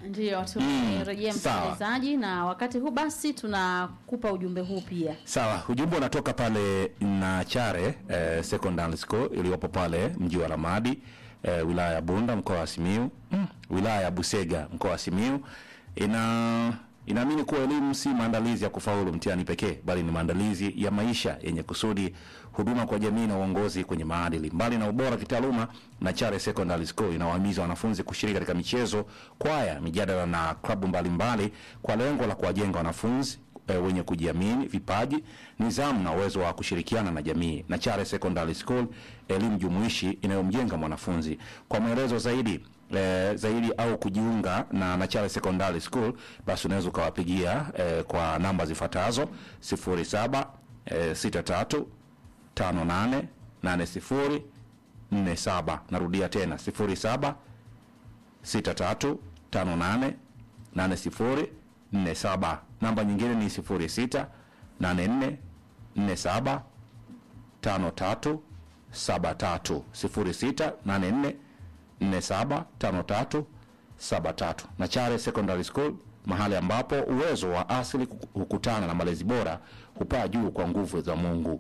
Ndiyo, tumerejea Mm, sawa. msikilizaji, na wakati huu basi tunakupa ujumbe huu pia. Sawa, ujumbe unatoka pale Nachare eh, Secondary School iliyopo pale mji wa Ramadi eh, wilaya ya Bunda mkoa wa Simiyu mm, wilaya ya Busega mkoa wa Simiyu ina inaamini kuwa elimu si maandalizi ya kufaulu mtihani pekee, bali ni maandalizi ya maisha yenye kusudi, huduma kwa jamii na uongozi kwenye maadili. Mbali na ubora kitaaluma, Nachare Secondary School inawahimiza wanafunzi kushiriki katika michezo, kwaya, mijadala na klabu mbalimbali kwa lengo la kuwajenga wanafunzi e, wenye kujiamini, vipaji, nidhamu na uwezo wa kushirikiana na jamii. Nachare Secondary School, elimu jumuishi inayomjenga mwanafunzi. Kwa maelezo zaidi e, zaidi au kujiunga na Nachare Secondary School, basi unaweza ukawapigia e, kwa namba zifuatazo 07 e, 63 58 80 47. Narudia tena 07 63 58 80 47. Namba nyingine ni 06 84 47 53 73 06 84 47 53 73. Nachare Secondary School, mahali ambapo uwezo wa asili hukutana na malezi bora hupaa juu kwa nguvu za Mungu.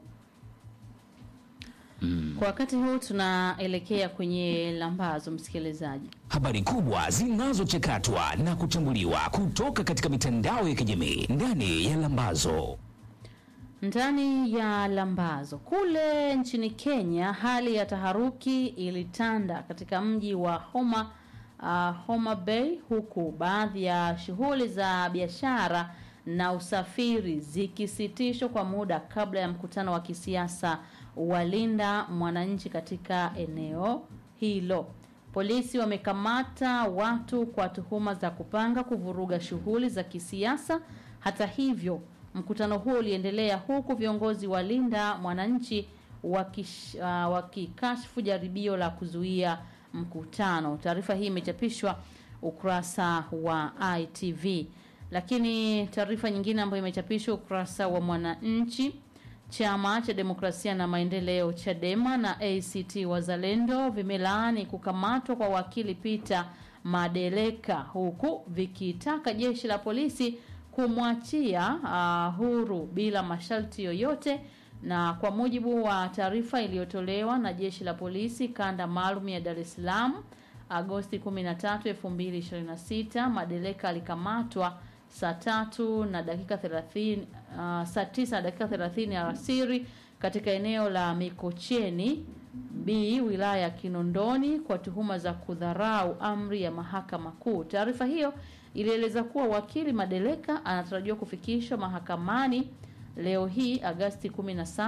Kwa wakati huu tunaelekea kwenye lambazo, msikilizaji. Habari kubwa zinazochakatwa na kuchambuliwa kutoka katika mitandao ya kijamii ndani ya Lambazo. Ndani ya lambazo kule nchini Kenya, hali ya taharuki ilitanda katika mji wa Homa, uh, Homa Bay, huku baadhi ya shughuli za biashara na usafiri zikisitishwa kwa muda kabla ya mkutano wa kisiasa wa Linda Mwananchi katika eneo hilo. Polisi wamekamata watu kwa tuhuma za kupanga kuvuruga shughuli za kisiasa. Hata hivyo, mkutano huo uliendelea huku viongozi wa Linda Mwananchi wakish, uh, wakikashfu jaribio la kuzuia mkutano. Taarifa hii imechapishwa ukurasa wa ITV. Lakini taarifa nyingine ambayo imechapishwa ukurasa wa Mwananchi Chama cha Demokrasia na Maendeleo Chadema na ACT Wazalendo vimelaani kukamatwa kwa wakili Peter Madeleka huku vikitaka jeshi la polisi kumwachia uh, huru bila masharti yoyote. Na kwa mujibu wa taarifa iliyotolewa na jeshi la polisi kanda maalum ya Dar es Salaam Agosti 13, 2026, Madeleka alikamatwa saa tatu na dakika 30 uh, saa tisa na dakika 30 alasiri katika eneo la Mikocheni B wilaya ya Kinondoni kwa tuhuma za kudharau amri ya mahakama kuu. Taarifa hiyo ilieleza kuwa wakili Madeleka anatarajiwa kufikishwa mahakamani leo hii Agasti 17,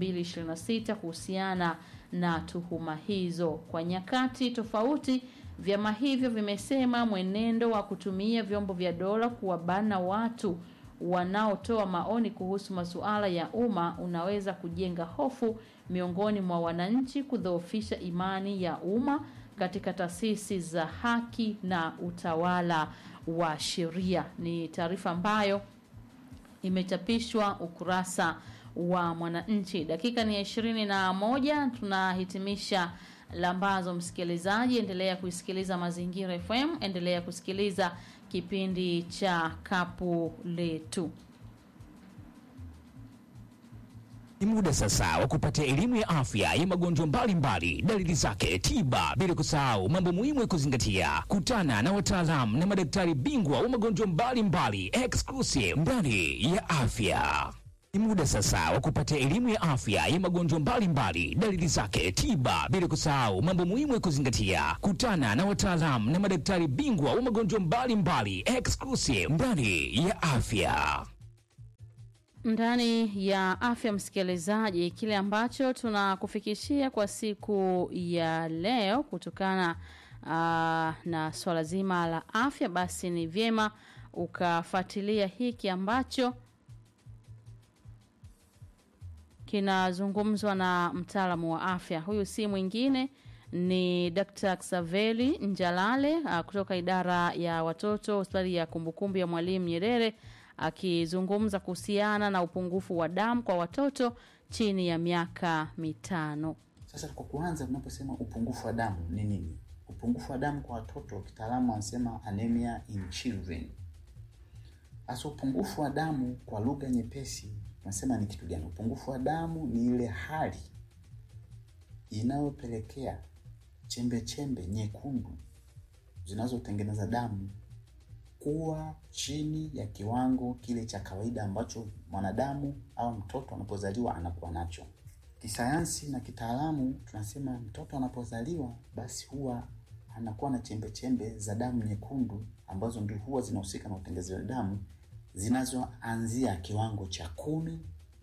2026 kuhusiana na tuhuma hizo. Kwa nyakati tofauti vyama hivyo vimesema mwenendo wa kutumia vyombo vya dola kuwabana watu wanaotoa maoni kuhusu masuala ya umma unaweza kujenga hofu miongoni mwa wananchi, kudhoofisha imani ya umma katika taasisi za haki na utawala wa sheria. Ni taarifa ambayo imechapishwa ukurasa wa Mwananchi. Dakika ni ya ishirini na moja tunahitimisha lambazo. Msikilizaji, endelea kuisikiliza Mazingira FM, endelea kusikiliza kipindi cha Kapu Letu. Ni muda sasa wa kupata elimu ya afya ya magonjwa mbalimbali, dalili zake, tiba, bila kusahau mambo muhimu ya kuzingatia. Kutana na wataalamu na madaktari bingwa wa magonjwa mbalimbali exclusive ndani ya afya. Ni muda sasa wa kupata elimu ya afya ya magonjwa mbalimbali, dalili zake, tiba, bila kusahau mambo muhimu ya kuzingatia. Kutana na wataalamu na madaktari bingwa wa magonjwa mbalimbali exclusive ndani ya afya. ndani ya afya msikilizaji, kile ambacho tunakufikishia kwa siku ya leo kutokana uh, na swala zima la afya, basi ni vyema ukafuatilia hiki ambacho kinazungumzwa na mtaalamu wa afya. Huyu si mwingine ni Dr. Xaveli Njalale uh, kutoka idara ya watoto hospitali ya kumbukumbu ya Mwalimu Nyerere akizungumza kuhusiana na upungufu wa damu kwa watoto chini ya miaka mitano. Sasa kwa kuanza, tunaposema upungufu wa damu ni nini? Upungufu wa damu kwa watoto, kitaalamu wanasema anemia in children. Hasa upungufu wa damu kwa lugha nyepesi tunasema ni kitu gani? Upungufu wa damu ni ile hali inayopelekea chembe chembe nyekundu zinazotengeneza damu kuwa chini ya kiwango kile cha kawaida ambacho mwanadamu au mtoto anapozaliwa anakuwa nacho. Kisayansi na kitaalamu tunasema mtoto anapozaliwa basi huwa anakuwa na chembe chembe za damu nyekundu ambazo ndio huwa zinahusika na utengenezaji wa damu zinazoanzia kiwango cha kumi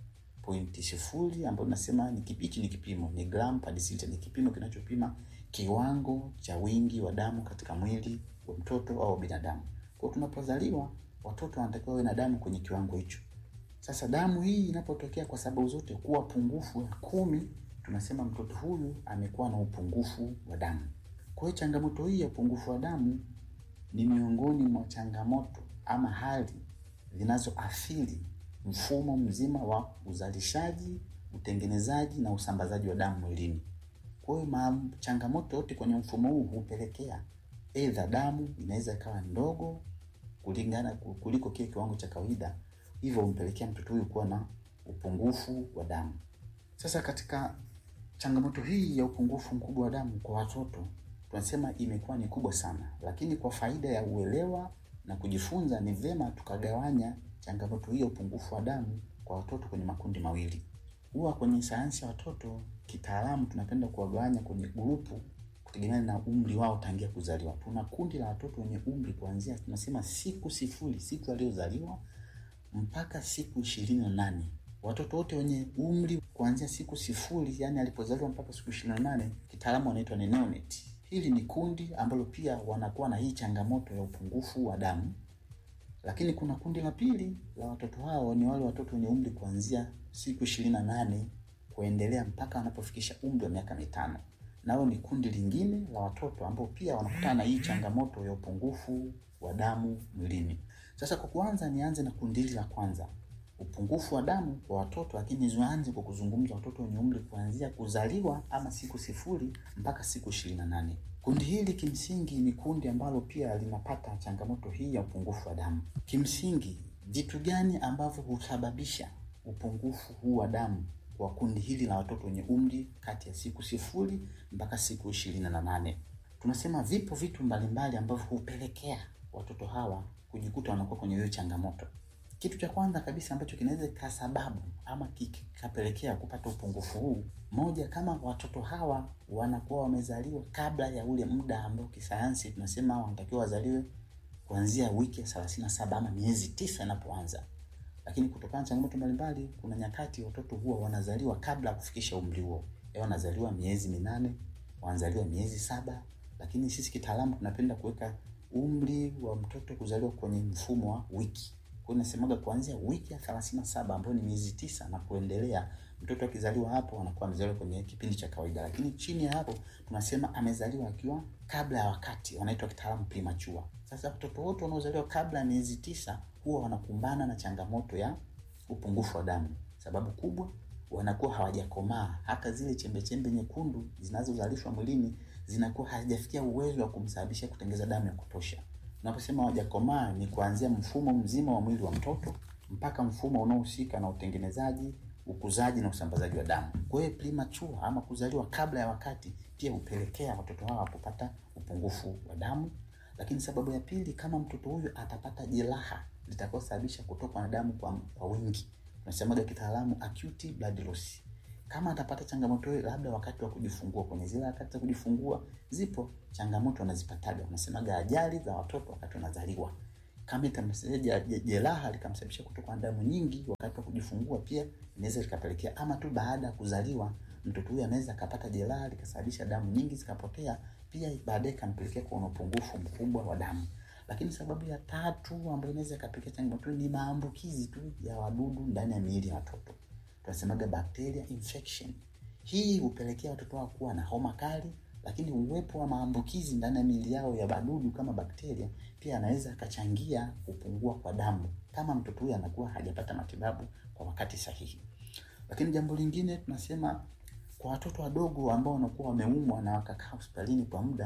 pointi sifuri ambayo nasema ni kipi, hichi ni kipimo ni gram per deciliter, ni kipimo kinachopima kiwango cha wingi wa damu katika mwili wa mtoto au binadamu. Kwa hiyo tunapozaliwa watoto wanatakiwa wawe na damu kwenye kiwango hicho. Sasa damu hii inapotokea kwa sababu zote kuwa pungufu ya kumi, tunasema mtoto huyu amekuwa na upungufu wa damu. Kwa hiyo changamoto hii ya upungufu wa damu ni miongoni mwa changamoto ama hali zinazoathiri mfumo mzima wa uzalishaji, utengenezaji na usambazaji wa damu mwilini. Kwa hiyo ma- changamoto yote kwenye mfumo huu hupelekea aidha damu inaweza ikawa ndogo kulingana kuliko kile kiwango cha kawaida, hivyo humpelekea mtoto huyu kuwa na upungufu wa damu. Sasa katika changamoto hii ya upungufu mkubwa wa damu kwa watoto tunasema imekuwa ni kubwa sana, lakini kwa faida ya uelewa na kujifunza, ni vyema tukagawanya changamoto hii ya upungufu wa damu kwa watoto kwenye makundi mawili. Huwa kwenye sayansi ya watoto kitaalamu tunapenda kuwagawanya kwenye grupu kutegemeana na umri wao tangia kuzaliwa. Tuna kundi la watoto wenye umri kuanzia tunasema siku sifuri, siku aliyozaliwa mpaka siku ishirini na nane. Watoto wote wenye umri kuanzia siku sifuri, yani alipozaliwa mpaka siku ishirini na nane, kitaalamu wanaitwa ni neonate. Hili ni kundi ambalo pia wanakuwa na hii changamoto ya upungufu wa damu. Lakini kuna kundi la pili la watoto hao ni wale watoto wenye umri kuanzia siku ishirini na nane kuendelea mpaka wanapofikisha umri wa miaka mitano. Nao ni kundi lingine la watoto ambao pia wanakutana na hii changamoto ya upungufu wa damu mwilini. Sasa kwa kuanza, nianze na kundi hili la kwanza, upungufu wa damu kwa watoto, lakini nianze kwa kuzungumza watoto wenye umri kuanzia kuzaliwa ama siku sifuri mpaka siku ishirini na nane. Kundi hili kimsingi ni kundi ambalo pia linapata changamoto hii ya upungufu wa damu. Kimsingi, vitu gani ambavyo husababisha upungufu huu wa damu kwa kundi hili la watoto wenye umri kati ya siku sifuri mpaka siku ishirini na nane? Tunasema vipo vitu mbalimbali ambavyo hupelekea watoto hawa kujikuta wanakuwa kwenye hiyo changamoto. Kitu cha kwanza kabisa ambacho kinaweza kikasababu ama kikapelekea kupata upungufu huu, moja, kama watoto hawa wanakuwa wamezaliwa kabla ya ule muda ambao kisayansi tunasema wanatakiwa wazaliwe kuanzia wiki ya thelathini na saba ama miezi tisa inapoanza. Lakini kutokana na changamoto mbalimbali, kuna nyakati watoto huwa wanazaliwa kabla ya kufikisha umri huo, Leo wanazaliwa miezi minane, wanazaliwa miezi saba, lakini sisi kitaalamu tunapenda kuweka umri wa mtoto kuzaliwa kwenye mfumo wa wiki. Kwa hiyo nasemaga kuanzia wiki ya thelathini na saba ambayo ni miezi tisa na kuendelea, mtoto akizaliwa hapo anakuwa amezaliwa kwenye kipindi cha kawaida, lakini chini ya hapo tunasema amezaliwa akiwa kabla ya wakati, wanaitwa kitaalamu premature. Sasa watoto wote wanaozaliwa kabla ya miezi tisa huwa wanakumbana na changamoto ya upungufu wa damu. Sababu kubwa wanakuwa hawajakomaa, hata zile chembe chembe nyekundu zinazozalishwa mwilini zinakuwa hazijafikia uwezo wa kumsababisha kutengeza damu ya kutosha. Unaposema hawajakomaa ni kuanzia mfumo mzima wa mwili wa mtoto mpaka mfumo unaohusika na utengenezaji, ukuzaji na usambazaji wa damu. Kwa hiyo premature ama kuzaliwa kabla ya wakati pia hupelekea watoto hawa kupata upungufu wa damu. Lakini sababu ya pili, kama mtoto huyu atapata jeraha litakalosababisha kutokwa na damu kwa, kwa wingi, tunasemaga kitaalamu acute blood loss. Kama atapata changamoto hiyo, labda wakati wa kujifungua, kwenye zile wakati za kujifungua zipo changamoto wanazipataga, unasemaga ajali za watoto wakati wanazaliwa. Kama itamsababisha jeraha likamsababisha kutokwa na damu nyingi wakati wa kujifungua, pia inaweza likapelekea, ama tu baada ya kuzaliwa mtoto huyu anaweza akapata jeraha likasababisha damu nyingi zikapotea, pia baadaye ikampelekea kuwa na upungufu mkubwa wa damu. Lakini sababu ya tatu ambayo inaweza ikapelekea changamoto ni maambukizi tu ya wadudu ndani ya miili ya watoto, tunasemaga bacteria infection. Hii hupelekea watoto wao kuwa na homa kali, lakini uwepo wa maambukizi ndani ya miili yao ya wadudu kama bakteria pia anaweza akachangia kupungua kwa damu kama mtoto huyu anakuwa hajapata matibabu kwa wakati sahihi. Lakini jambo lingine tunasema kwa watoto wadogo ambao wanakuwa wameumwa na wakakaa hospitalini kwa muda,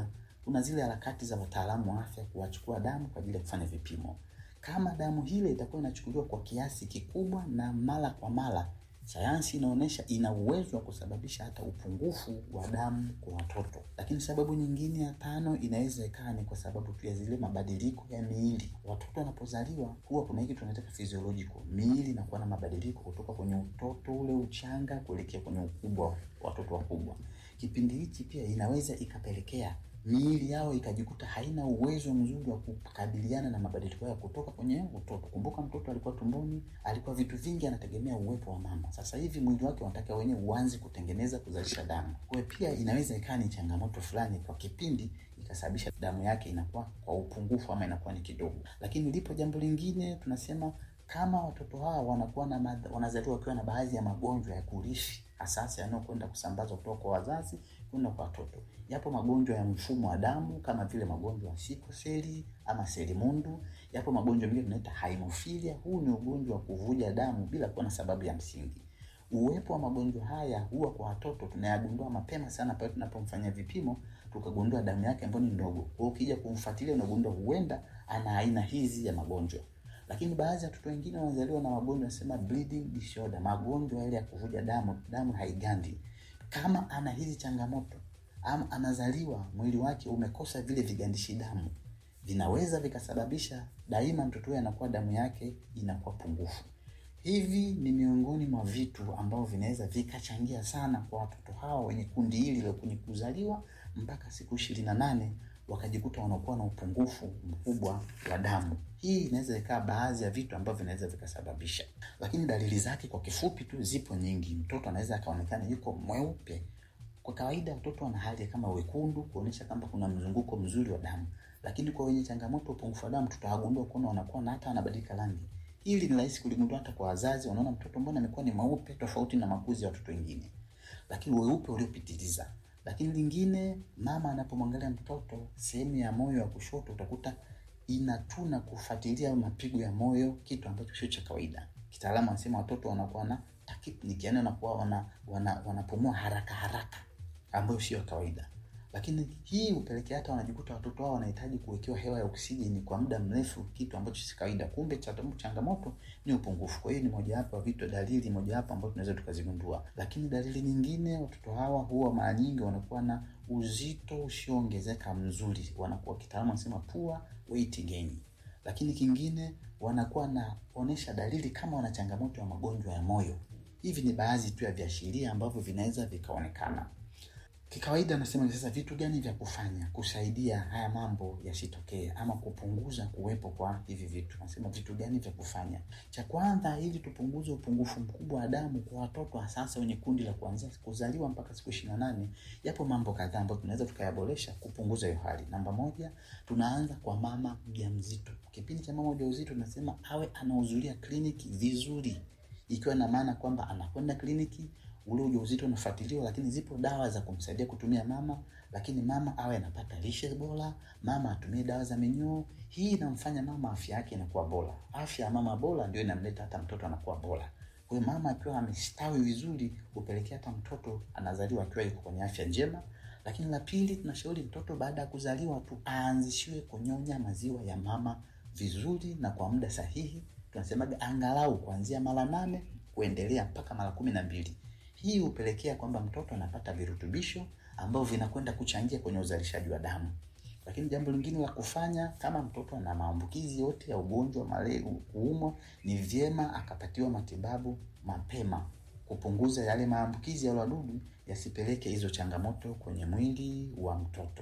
kuna zile harakati za wataalamu wa afya kuwachukua damu kwa ajili ya kufanya vipimo. Kama damu hile itakuwa inachukuliwa kwa kiasi kikubwa na mara kwa mara, sayansi inaonyesha ina uwezo wa kusababisha hata upungufu wa damu kwa watoto. Lakini sababu nyingine ya tano inaweza ikawa ni kwa sababu tu ya zile mabadiliko ya miili. Watoto wanapozaliwa huwa kuna hiki tunaita physiological, miili inakuwa na mabadiliko kutoka kwenye utoto ule uchanga kuelekea kwenye ukubwa wa watoto wakubwa. Kipindi hichi pia inaweza ikapelekea miili yao ikajikuta haina uwezo mzuri wa kukabiliana na mabadiliko ya kutoka kwenye utoto. Kumbuka mtoto alikuwa tumboni, alikuwa vitu vingi anategemea uwepo wa mama. Sasa hivi mwili wake unataka wenyewe uanze kutengeneza kuzalisha damu. Kwa hiyo pia inaweza ikawa ni changamoto fulani kwa kipindi ikasababisha damu yake inakuwa kwa upungufu ama inakuwa ni kidogo. Lakini lipo jambo lingine tunasema kama watoto hawa wanakuwa na madha, wanazaliwa wakiwa na baadhi ya magonjwa ya kurithi asasi yanayokwenda kusambazwa kutoka kwa wazazi kwenda kwa watoto. Yapo magonjwa ya mfumo wa damu kama vile magonjwa ya sikoseli ama selimundu. Yapo magonjwa mengine tunaita haemofilia. Huu ni ugonjwa wa kuvuja damu bila kuwa na sababu ya msingi. Uwepo wa magonjwa haya huwa kwa watoto tunayagundua mapema sana pale tunapomfanyia vipimo tukagundua damu yake ambayo ni ndogo. Kwa hiyo ukija kumfuatilia unagundua huenda ana aina hizi ya magonjwa lakini baadhi ya watoto wengine wanazaliwa na magonjwa nasema bleeding disorder, magonjwa yale ya kuvuja damu, damu haigandi. Kama ana hizi changamoto ama anazaliwa mwili wake umekosa vile vigandishi damu, vinaweza vikasababisha daima mtoto huyo anakuwa damu yake inakuwa pungufu. Hivi ni miongoni mwa vitu ambavyo vinaweza vikachangia sana kwa watoto hawa wenye kundi hili la kwenye kuzaliwa mpaka siku ishirini na nane wakajikuta wanakuwa na upungufu mkubwa wa damu. Hii inaweza ikawa baadhi ya vitu ambavyo vinaweza vikasababisha, lakini dalili zake kwa kifupi tu zipo nyingi. Mtoto anaweza akaonekana yuko mweupe. Kwa kawaida mtoto ana hali kama wekundu, kuonyesha kwamba kuna mzunguko mzuri wa damu, lakini kwa wenye changamoto upungufu wa damu tutawagundua kuona wanakuwa na hata wanabadilika rangi. Hili ni rahisi kuligundua hata kwa wazazi, wanaona mtoto mbona amekuwa ni mweupe tofauti na makuzi ya watoto wengine, lakini weupe uliopitiliza lakini lingine, mama anapomwangalia mtoto sehemu ya moyo wa kushoto utakuta inatuna kufuatilia mapigo ya moyo, kitu ambacho sio cha kawaida. Kitaalamu anasema watoto wanakuwa na tachypnea, yani wanakuwa wana, wana, wanapumua haraka haraka, ambayo sio kawaida. Lakini hii hupelekea hata wanajikuta watoto wao wanahitaji kuwekewa hewa ya oksijeni kwa muda mrefu, kitu ambacho si kawaida. Kumbe changamoto ni upungufu. Kwa hiyo ni mojawapo ya vitu, dalili mojawapo ambayo tunaweza tukazigundua. Lakini dalili nyingine, watoto hawa huwa mara nyingi wanakuwa na uzito usioongezeka mzuri, wanakuwa kitaalamu wanasema poor weight gain. Lakini kingine, wanakuwa naonesha dalili kama wana changamoto ya magonjwa ya moyo. Hivi ni baadhi tu ya viashiria ambavyo vinaweza vikaonekana. Kikawaida nasema sasa, vitu gani vya kufanya kusaidia haya mambo yasitokee ama kupunguza kuwepo kwa hivi vitu? Nasema vitu gani vya kufanya. Cha kwanza, ili tupunguze upungufu mkubwa wa damu kwa watoto hasa wenye kundi la kuanzia kuzaliwa mpaka siku ishirini na nane, yapo mambo kadhaa ambayo tunaweza tukayaboresha kupunguza hiyo hali. Namba moja, tunaanza kwa mama mjamzito. Kipindi cha mama mjamzito tunasema awe anahudhuria kliniki vizuri, ikiwa na maana kwamba anakwenda kliniki ule ujauzito unafuatiliwa, lakini zipo dawa za kumsaidia kutumia mama, lakini mama awe anapata lishe bora, mama atumie dawa za minyoo. Hii inamfanya mama afya yake inakuwa bora. Afya ya mama bora ndio inamleta hata mtoto anakuwa bora. Kwa hiyo mama akiwa amestawi vizuri, hupelekea hata mtoto anazaliwa akiwa yuko kwenye afya njema. Lakini la pili, tunashauri mtoto baada ya kuzaliwa tu aanzishiwe kunyonya maziwa ya mama vizuri na kwa muda sahihi. Tunasemaga angalau kuanzia mara nane kuendelea mpaka mara kumi na mbili. Hii hupelekea kwamba mtoto anapata virutubisho ambavyo vinakwenda kuchangia kwenye uzalishaji wa damu. Lakini jambo lingine la kufanya, kama mtoto ana maambukizi yote ya ugonjwa malaria, kuumwa, ni vyema akapatiwa matibabu mapema, kupunguza yale maambukizi ya wadudu yasipeleke hizo changamoto kwenye mwili wa mtoto.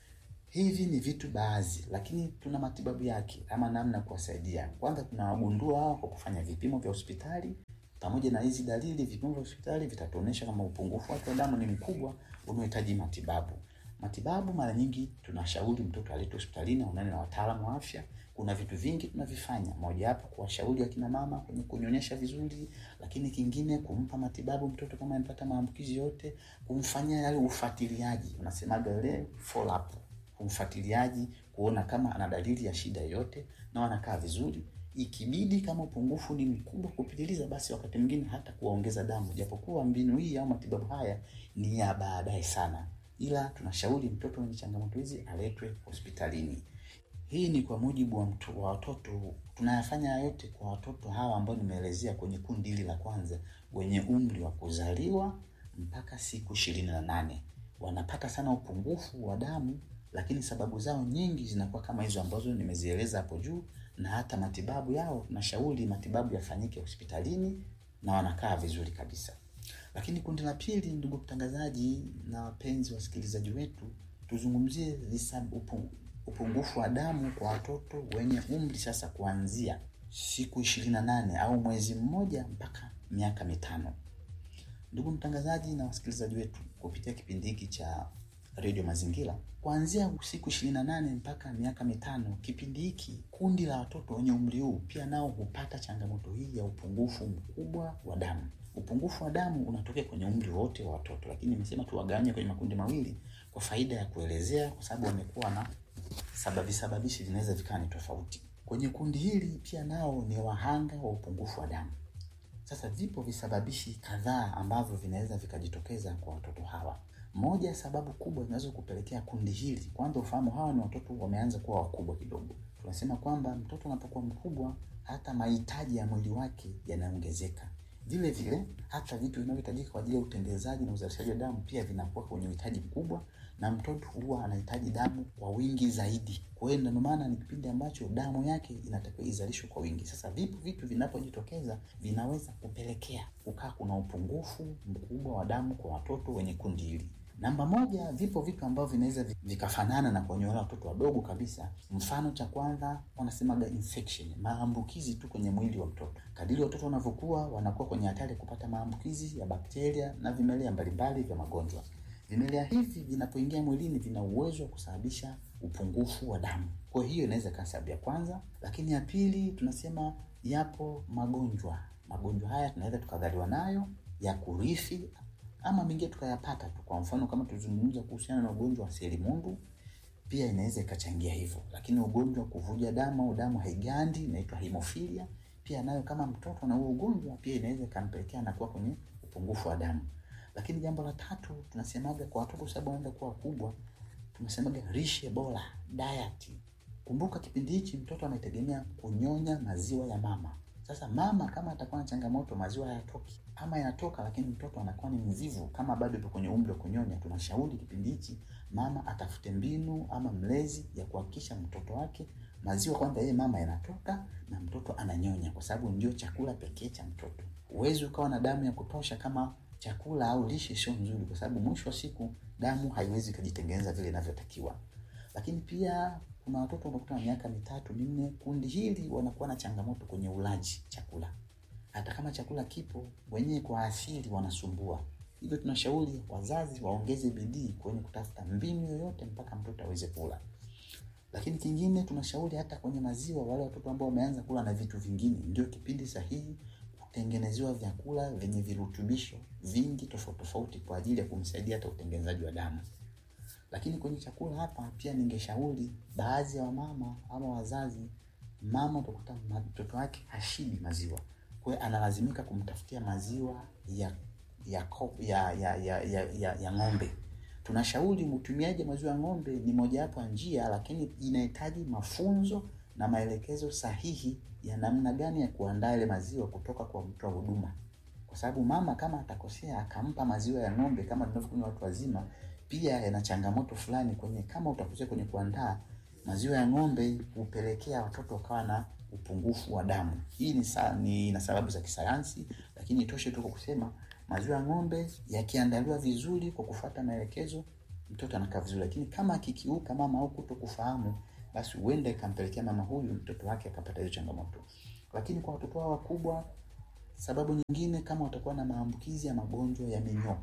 Hivi ni vitu baadhi, lakini tuna matibabu yake ama namna ya kuwasaidia. Kwanza tunawagundua hao kwa kufanya vipimo vya hospitali pamoja na hizi dalili, vipimo vya hospitali vitatuonyesha kama upungufu wake wa damu ni mkubwa unaohitaji matibabu. Matibabu mara nyingi tunashauri mtoto aletwe hospitalini aonane na wataalamu wa afya. Kuna vitu vingi tunavifanya, moja hapo kuwashauri akina mama kwenye kunyonyesha vizuri, lakini kingine kumpa matibabu mtoto kama amepata maambukizi yote, kumfanyia yale ufuatiliaji, unasemaga ile follow up, kumfuatiliaji kuona kama ana dalili ya shida yoyote na wanakaa vizuri ikibidi kama upungufu ni mkubwa kupitiliza, basi wakati mwingine hata kuwaongeza damu, japokuwa mbinu hii au matibabu haya ni ya baadaye sana, ila tunashauri mtoto mwenye changamoto hizi aletwe hospitalini. Hii ni kwa mujibu wa, mtu, wa watoto. Tunayafanya yote kwa watoto hawa ambao nimeelezea kwenye kundi hili la kwanza, wenye umri wa kuzaliwa mpaka siku ishirini na nane. Wanapata sana upungufu wa damu, lakini sababu zao nyingi zinakuwa kama hizo ambazo nimezieleza hapo juu, na hata matibabu yao tunashauri matibabu yafanyike hospitalini na wanakaa vizuri kabisa. Lakini kundi la pili, ndugu mtangazaji na wapenzi wasikilizaji wetu, tuzungumzie visab- upu- upungufu wa damu kwa watoto wenye umri sasa kuanzia siku ishirini na nane au mwezi mmoja mpaka miaka mitano. Ndugu mtangazaji na wasikilizaji wetu, kupitia kipindi hiki cha redio Mazingira, kuanzia siku ishirini na nane mpaka miaka mitano, kipindi hiki kundi la watoto wenye umri huu pia nao hupata changamoto hii ya upungufu mkubwa wa damu. Upungufu wa damu unatokea kwenye umri wote wa watoto, lakini nimesema tuwagawanye kwenye makundi mawili kwa faida ya kuelezea, kwa sababu wamekuwa na sababi sababishi vinaweza vikawa ni tofauti. Kwenye kundi hili pia nao ni wahanga wa upungufu wa damu. Sasa vipo visababishi kadhaa ambavyo vinaweza vikajitokeza kwa watoto hawa. Moja ya sababu kubwa zinaweza kupelekea kundi hili, kwanza ufahamu hawa ni watoto wameanza kuwa wakubwa kidogo. Tunasema kwamba mtoto anapokuwa mkubwa, hata mahitaji ya mwili wake yanaongezeka. Vile vile hata vitu vinavyohitajika kwa ajili ya utengenezaji na uzalishaji wa damu pia vinakuwa kwenye uhitaji mkubwa, na mtoto huwa anahitaji damu kwa wingi zaidi. Kwa hiyo ndio maana ni kipindi ambacho damu yake inatakiwa izalishwe kwa wingi. Sasa vipo vitu vinapojitokeza vinaweza kupelekea kukaa kuna upungufu mkubwa wa damu kwa watoto wenye kundi hili. Namba moja, vipo vitu ambavyo vinaweza vi- vikafanana na kwenye wale watoto wadogo kabisa. Mfano cha kwanza wanasemaga infection, maambukizi tu kwenye mwili wa mtoto. Kadiri watoto wanavyokuwa, wanakuwa kwenye hatari ya kupata maambukizi ya bakteria na vimelea mbalimbali vya magonjwa. Vimelea hivi vinapoingia mwilini vina uwezo wa kusababisha upungufu wa damu. Kwa hiyo inaweza ikawa sababu ya kwanza, lakini ya pili tunasema yapo magonjwa. Magonjwa haya tunaweza tukadhaliwa nayo ya kurithi ama mengine tukayapata tu. Kwa mfano kama tuzungumza kuhusiana na ugonjwa wa selimundu, pia inaweza ikachangia hivyo. Lakini ugonjwa wa kuvuja damu au damu haigandi inaitwa hemofilia, pia nayo kama mtoto na huo ugonjwa pia inaweza ikampelekea anakuwa kwenye upungufu wa damu. Lakini jambo la tatu tunasemaga kwa watoto sababu wanaenda kuwa wakubwa, tunasemaga lishe bora, diet. Kumbuka kipindi hichi mtoto anategemea kunyonya maziwa ya mama. Sasa mama kama atakuwa na changamoto, maziwa hayatoki ama yanatoka, lakini mtoto anakuwa ni mvivu, kama bado yupo kwenye umri wa kunyonya, tunashauri kipindi hichi mama atafute mbinu ama mlezi ya kuhakikisha mtoto wake maziwa kwanza yeye mama yanatoka na mtoto ananyonya, kwa sababu ndio chakula pekee cha mtoto. Huwezi ukawa na damu ya kutosha kama chakula au lishe sio nzuri, kwa sababu mwisho wa siku damu haiwezi kujitengeneza vile inavyotakiwa. Lakini pia kuna watoto unakuta na miaka mitatu minne, kundi hili wanakuwa na changamoto kwenye ulaji chakula. Hata kama chakula kipo, wenyewe kwa asili wanasumbua. Hivyo tunashauri wazazi waongeze bidii kwenye kutafuta mbinu yoyote mpaka mtoto aweze kula. Lakini kingine tunashauri hata kwenye maziwa, wale watoto ambao wameanza kula na vitu vingine, ndio kipindi sahihi kutengenezewa vyakula vyenye virutubisho vingi tofauti tofauti kwa ajili ya kumsaidia hata utengenezaji wa damu. Lakini kwenye chakula hapa pia ningeshauri baadhi ya wamama ama wazazi, mama utakuta ma- mtoto wake hashibi maziwa, kwa hiyo analazimika kumtafutia maziwa ya ya ko- ya ya ya, ya, ya, ya ng'ombe. Tunashauri utumiaji wa maziwa ya ng'ombe ni mojawapo ya njia, lakini inahitaji mafunzo na maelekezo sahihi ya namna gani ya kuandaa ile maziwa kutoka kwa mtoa huduma, kwa sababu mama kama atakosea akampa maziwa ya ng'ombe kama tunavyokunywa watu wazima, pia yana changamoto fulani kwenye, kama utakosea kwenye kuandaa maziwa ya ng'ombe, hupelekea watoto wakawa na upungufu wa damu. Hii ni, sa, ni na sababu za kisayansi, lakini itoshe tu kwa kusema maziwa ya ng'ombe yakiandaliwa vizuri kwa kufuata maelekezo, mtoto anakaa vizuri, lakini kama akikiuka mama au kuto kufahamu, basi huenda ikampelekea mama huyu mtoto wake akapata hiyo changamoto. Lakini kwa watoto hao wakubwa, sababu nyingine kama watakuwa na maambukizi ya magonjwa ya minyoo.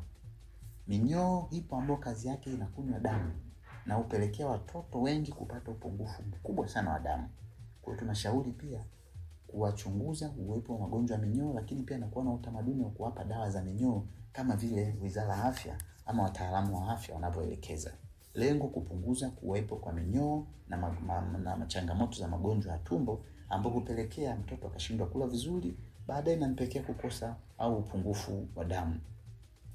Minyoo ipo ambayo kazi yake inakunywa damu na hupelekea watoto wengi kupata upungufu mkubwa sana wa damu. Kwa hiyo tunashauri pia kuwachunguza uwepo wa magonjwa ya minyoo, lakini pia nakuwa na utamaduni wa kuwapa dawa za minyoo kama vile Wizara ya Afya ama wataalamu wa afya wanavyoelekeza. Lengo kupunguza kuwepo kwa minyoo na, ma, ma, na changamoto za magonjwa ya tumbo ambapo hupelekea mtoto akashindwa kula vizuri, baadaye inampelekea kukosa au upungufu wa damu.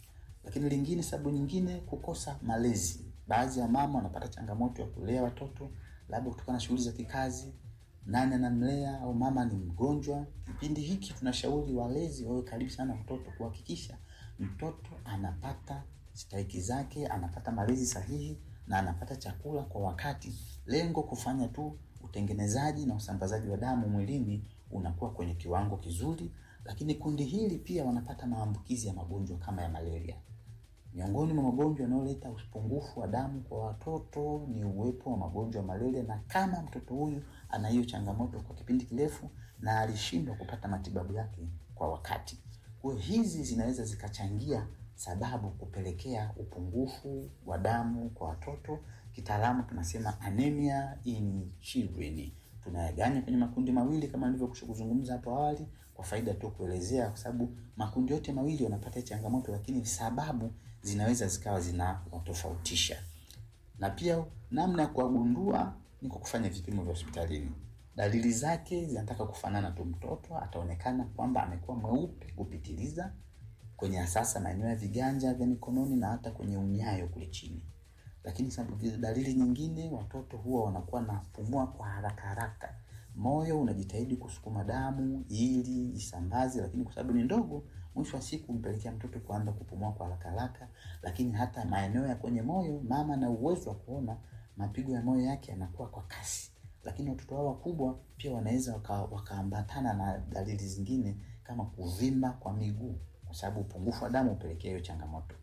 Lakini lingine, sababu nyingine, kukosa malezi. Baadhi ya mama wanapata changamoto ya kulea watoto labda kutokana na shughuli za kikazi, nani anamlea au mama ni mgonjwa. Kipindi hiki tunashauri walezi wawe karibu sana na mtoto, kuhakikisha mtoto anapata stahiki zake, anapata malezi sahihi na anapata chakula kwa wakati. Lengo kufanya tu utengenezaji na usambazaji wa damu mwilini unakuwa kwenye kiwango kizuri. Lakini kundi hili pia wanapata maambukizi ya magonjwa kama ya malaria. Miongoni mwa magonjwa yanayoleta upungufu wa damu kwa watoto ni uwepo wa magonjwa ya malaria, na kama mtoto huyu ana hiyo changamoto kwa kipindi kirefu na alishindwa kupata matibabu yake kwa wakati, kwa hizi zinaweza zikachangia sababu kupelekea upungufu wa damu kwa watoto. Kitaalamu tunasema anemia in children. Tunayaganya kwenye makundi mawili kama nilivyokwisha kuzungumza hapo awali, kwa faida tu kuelezea, kwa sababu makundi yote mawili wanapata changamoto, lakini sababu zinaweza zikawa zinawatofautisha. Na pia namna ya kuwagundua ni kwa kufanya vipimo vya hospitalini. Dalili zake zinataka kufanana tu, mtoto ataonekana kwamba amekuwa mweupe kupitiliza kwenye asasa maeneo ya viganja vya mikononi na hata kwenye unyayo kule chini. Lakini sababu dalili nyingine, watoto huwa wanakuwa na pumua kwa haraka haraka, moyo unajitahidi kusukuma damu ili isambaze, lakini kwa sababu ni ndogo, mwisho wa siku mpelekea mtoto kuanza kupumua kwa haraka haraka. Lakini hata maeneo ya kwenye moyo, mama na uwezo wa kuona mapigo ya moyo yake yanakuwa kwa kasi. Lakini watoto hao wakubwa pia wanaweza wakaambatana waka na dalili zingine kama kuvimba kwa miguu kwa sababu upungufu wa damu hupelekea hiyo changamoto.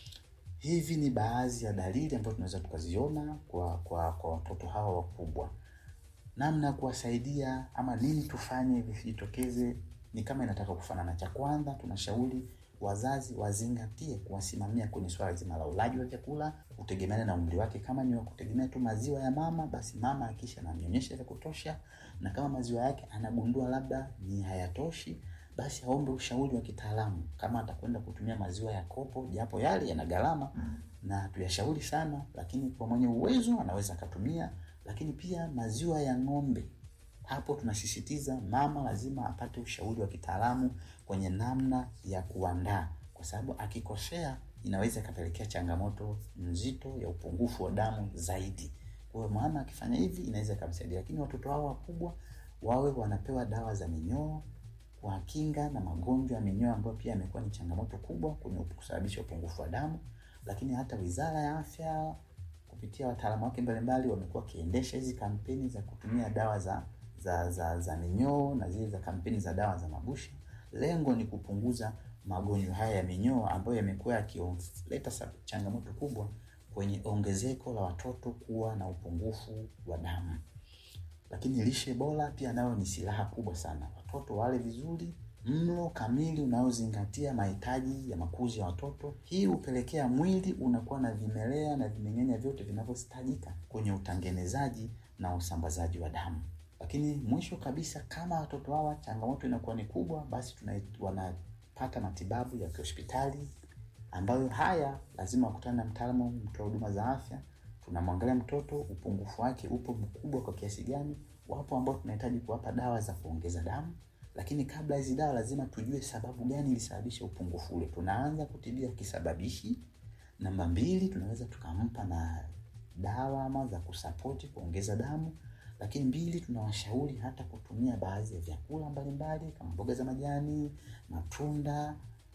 Hivi ni baadhi ya dalili ambazo tunaweza tukaziona kwa kwa kwa watoto hawa wakubwa. Namna ya kuwasaidia ama nini tufanye visijitokeze ni kama inataka kufanana. Cha kwanza, tunashauri wazazi wazingatie kuwasimamia kwenye swala zima la ulaji wa vyakula, kutegemeana na umri wake. Kama ni wa kutegemea tu maziwa ya mama, basi mama akisha anamnyonyesha vya kutosha, na kama maziwa yake anagundua labda ni hayatoshi basi aombe ushauri wa kitaalamu, kama atakwenda kutumia maziwa ya kopo, japo yale yana gharama na tuyashauri sana, lakini kwa mwenye uwezo anaweza akatumia. Lakini pia maziwa ya ng'ombe, hapo tunasisitiza mama lazima apate ushauri wa kitaalamu kwenye namna ya kuandaa, kwa sababu akikosea inaweza ikapelekea changamoto nzito ya upungufu wa damu zaidi. Kwa hiyo mama akifanya hivi inaweza ikamsaidia, lakini watoto hao wakubwa wawe wanapewa dawa za minyoo kwa kinga na magonjwa ya minyoo ambayo pia yamekuwa ni changamoto kubwa kwenye kusababisha upungufu wa damu. Lakini hata Wizara ya Afya kupitia wataalamu wake mbalimbali wamekuwa wakiendesha hizi kampeni za kutumia dawa za za za, za minyoo na zile za kampeni za dawa za mabusha. Lengo ni kupunguza magonjwa haya ya minyoo ambayo yamekuwa yakileta changamoto kubwa kwenye ongezeko la watoto kuwa na upungufu wa damu. Lakini lishe bora pia nayo ni silaha kubwa sana. Watoto wale vizuri, mlo kamili unaozingatia mahitaji ya makuzi ya watoto. Hii hupelekea mwili unakuwa na vimelea na vimeng'enya vyote vinavyohitajika kwenye utengenezaji na usambazaji wa damu. Lakini mwisho kabisa, kama watoto hawa changamoto inakuwa ni kubwa, basi tuna wanapata matibabu ya kihospitali ambayo haya lazima wakutane na mtaalamu, mtoa huduma za afya tunamwangalia mtoto upungufu wake upo mkubwa kwa kiasi gani. Wapo ambao tunahitaji kuwapa dawa za kuongeza damu, lakini kabla hizi dawa lazima tujue sababu gani ilisababisha upungufu ule. Tunaanza kutibia kisababishi. Namba mbili, tunaweza tukampa na dawa ama za kusapoti kuongeza damu, lakini mbili, tunawashauri hata kutumia baadhi ya vyakula mbalimbali kama mboga za majani, matunda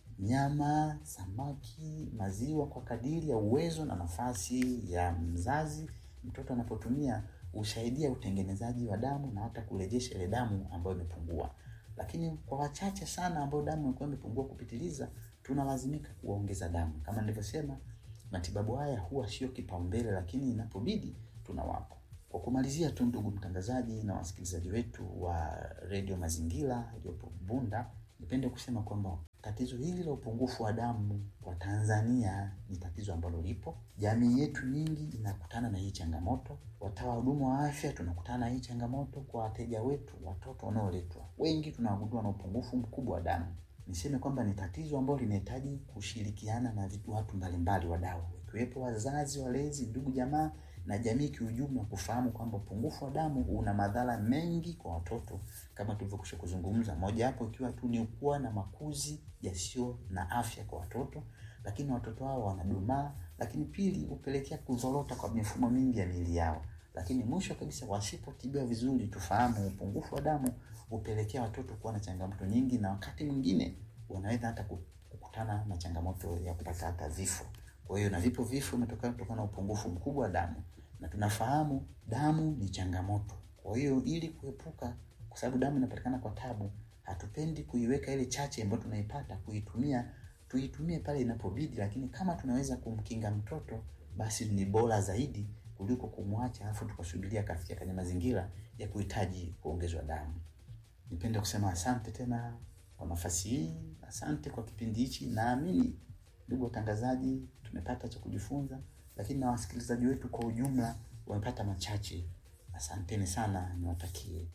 nyama, samaki, maziwa kwa kadiri ya uwezo na nafasi ya mzazi. Mtoto anapotumia husaidia utengenezaji wa damu na hata kurejesha ile damu ambayo imepungua. Lakini kwa wachache sana ambao damu ilikuwa imepungua kupitiliza, tunalazimika kuongeza damu. Kama nilivyosema, matibabu haya huwa sio kipaumbele, lakini inapobidi tunawapa. Kwa kumalizia tu, ndugu mtangazaji na wasikilizaji wetu wa redio Mazingira iliyopo Bunda, nipende kusema kwamba tatizo hili la upungufu wa damu kwa Tanzania ni tatizo ambalo lipo. Jamii yetu nyingi inakutana na hii changamoto. Watawa huduma wa afya tunakutana na hii changamoto. Kwa wateja wetu, watoto wanaoletwa wengi tunawagundua na upungufu mkubwa wa damu. Niseme kwamba ni tatizo ambalo linahitaji kushirikiana na watu mbalimbali, wadau, ikiwepo wazazi, walezi, ndugu, jamaa na jamii kiujumla, kufahamu kwamba upungufu wa damu una madhara mengi kwa watoto kama tulivyokwisha kuzungumza, moja hapo ikiwa tu ni kuwa na makuzi yasiyo na afya kwa watoto, lakini watoto hao wanadumaa, lakini pili hupelekea kuzorota kwa mifumo mingi ya miili yao, lakini mwisho kabisa wasipotibiwa vizuri, tufahamu upungufu wa damu hupelekea watoto kuwa na changamoto nyingi, na wakati mwingine wanaweza hata ku- kukutana na changamoto ya kupata hata vifo. Kwa hiyo na vipo vifo vimetokana kutokana na upungufu mkubwa wa damu, na tunafahamu damu ni changamoto. Kwa hiyo ili kuepuka, kwa sababu damu inapatikana kwa tabu, hatupendi kuiweka ile chache ambayo tunaipata kuitumia, tuitumie pale inapobidi, lakini kama tunaweza kumkinga mtoto basi ni bora zaidi kuliko kumwacha alafu tukasubiria akafikia kwenye mazingira ya kuhitaji kuongezwa damu. Nipende kusema asante tena kwa nafasi hii, asante kwa kipindi hichi. Naamini ndugu watangazaji, tumepata cha kujifunza, lakini na wasikilizaji wetu kwa ujumla wamepata machache. Asanteni sana, niwatakie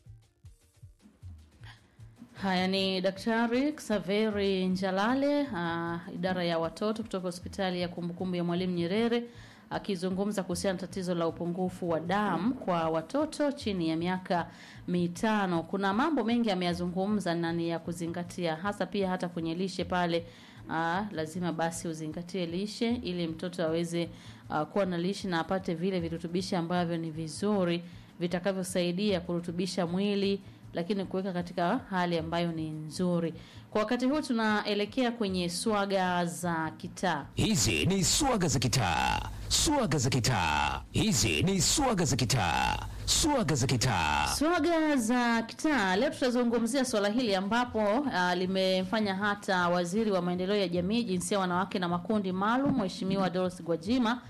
Haya ni Daktari Xaveri Njalale, uh, idara ya watoto kutoka hospitali ya kumbukumbu ya Mwalimu Nyerere akizungumza kuhusiana na tatizo la upungufu wa damu kwa watoto chini ya miaka mitano. Kuna mambo mengi ameyazungumza na ni ya kuzingatia, hasa pia hata kwenye lishe pale. Uh, lazima basi uzingatie lishe ili mtoto aweze uh, kuwa na lishe na apate vile virutubishi ambavyo ni vizuri vitakavyosaidia kurutubisha mwili lakini kuweka katika hali ambayo ni nzuri. Kwa wakati huu tunaelekea kwenye swaga za kitaa. Hizi ni swaga za kitaa, swaga za kitaa. Hizi ni swaga za kitaa, swaga za kitaa. Swaga za kitaa, leo tutazungumzia swala hili ambapo uh, limefanya hata waziri wa maendeleo ya jamii, jinsia, wanawake na makundi maalum, Mheshimiwa Dorothy Gwajima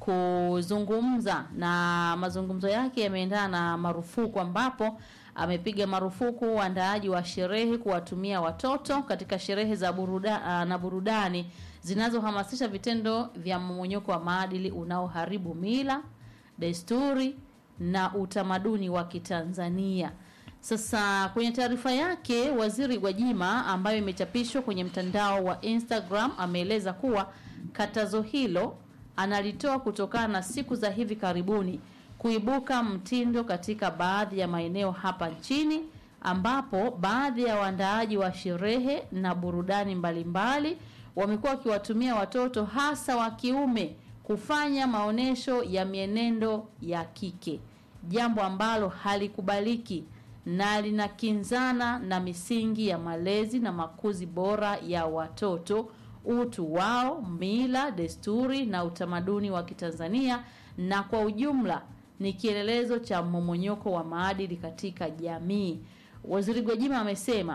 kuzungumza, na mazungumzo yake yameendana na marufuku ambapo amepiga marufuku uandaaji wa sherehe kuwatumia watoto katika sherehe za buruda, uh, na burudani zinazohamasisha vitendo vya mmomonyoko wa maadili unaoharibu mila, desturi na utamaduni wa Kitanzania. Sasa kwenye taarifa yake, Waziri Gwajima ambayo imechapishwa kwenye mtandao wa Instagram ameeleza kuwa katazo hilo analitoa kutokana na siku za hivi karibuni kuibuka mtindo katika baadhi ya maeneo hapa nchini ambapo baadhi ya waandaaji wa sherehe na burudani mbalimbali wamekuwa wakiwatumia watoto hasa wa kiume kufanya maonyesho ya mienendo ya kike, jambo ambalo halikubaliki na linakinzana na misingi ya malezi na makuzi bora ya watoto, utu wao, mila, desturi na utamaduni wa Kitanzania na kwa ujumla ni kielelezo cha mmomonyoko wa maadili katika jamii. Waziri Gwajima amesema,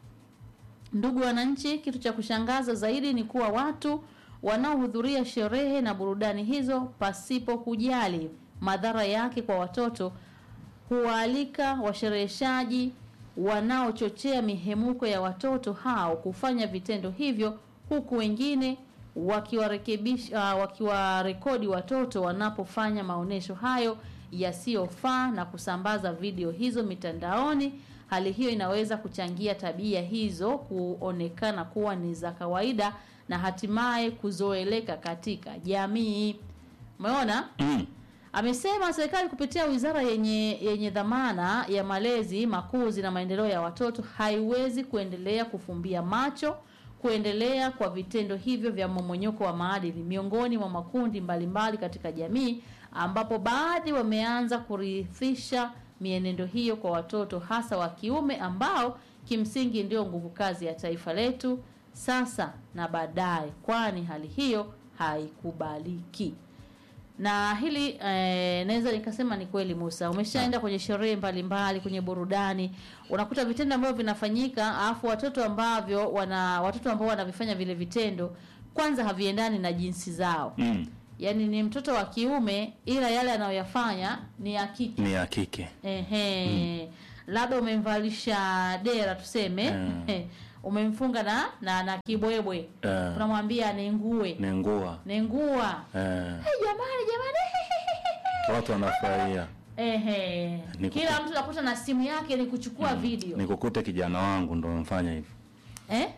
ndugu wananchi, kitu cha kushangaza zaidi ni kuwa watu wanaohudhuria sherehe na burudani hizo pasipo kujali madhara yake kwa watoto huwaalika washereheshaji wanaochochea mihemuko ya watoto hao kufanya vitendo hivyo huku wengine wakiwarekebisha uh, wakiwarekodi watoto wanapofanya maonyesho hayo yasiyofaa na kusambaza video hizo mitandaoni. Hali hiyo inaweza kuchangia tabia hizo kuonekana kuwa ni za kawaida na hatimaye kuzoeleka katika jamii. Umeona? Mm. Amesema serikali kupitia wizara yenye yenye dhamana ya malezi, makuzi na maendeleo ya watoto haiwezi kuendelea kufumbia macho kuendelea kwa vitendo hivyo vya mmomonyoko wa maadili miongoni mwa makundi mbalimbali katika jamii, ambapo baadhi wameanza kurithisha mienendo hiyo kwa watoto hasa wa kiume ambao kimsingi ndio nguvu kazi ya taifa letu sasa na baadaye, kwani hali hiyo haikubaliki. Na hili eh, naweza nikasema ni kweli Musa, umeshaenda kwenye sherehe mbalimbali, kwenye burudani, unakuta vitendo ambavyo vinafanyika, alafu watoto ambavyo wana watoto ambao wanavifanya vile vitendo kwanza haviendani na jinsi zao Mm. yaani ni mtoto wa kiume ila yale anayoyafanya ni ya kike. Ni ya kike. Ehe, labda umemvalisha dera tuseme, Mm. umemfunga na na, na kibwebwe Eh. unamwambia nengue Nengua. nengua Eh, hey, jamani jamani watu wanafurahia. Ehe. Ni Kila kuku- mtu nakuta na simu yake ni kuchukua video Nikukute kijana wangu ndo mfanya hivyo. eh?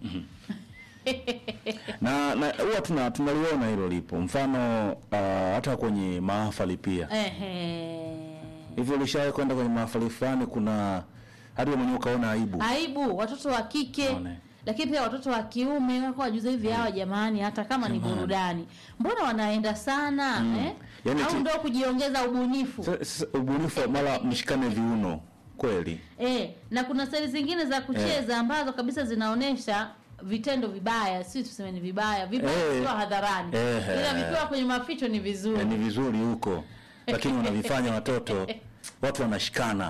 Na na huwa tuna tunaliona hilo lipo. Mfano uh, hata kwenye mahafali pia. Ehe. Hivyo ulishawahi kwenda kwenye mahafali fulani kuna hadi wewe mwenyewe ukaona aibu. Aibu watoto wa kike Naone. lakini pia watoto wa kiume wako wajuza hivi hawa jamani hata kama ni burudani mbona wanaenda sana eh? Yaani au ti- ndo kujiongeza ubunifu Sa- sa- ubunifu mara mshikane viuno kweli eh, na kuna staili zingine za kucheza ambazo kabisa zinaonesha vitendo vibaya si tuseme ni vibaya vibaya Eh. vikiwa hadharani Eh, ila eh. vikiwa kwenye maficho ni vizuri Eh, ni vizuri huko lakini wanavifanya watoto watu wanashikana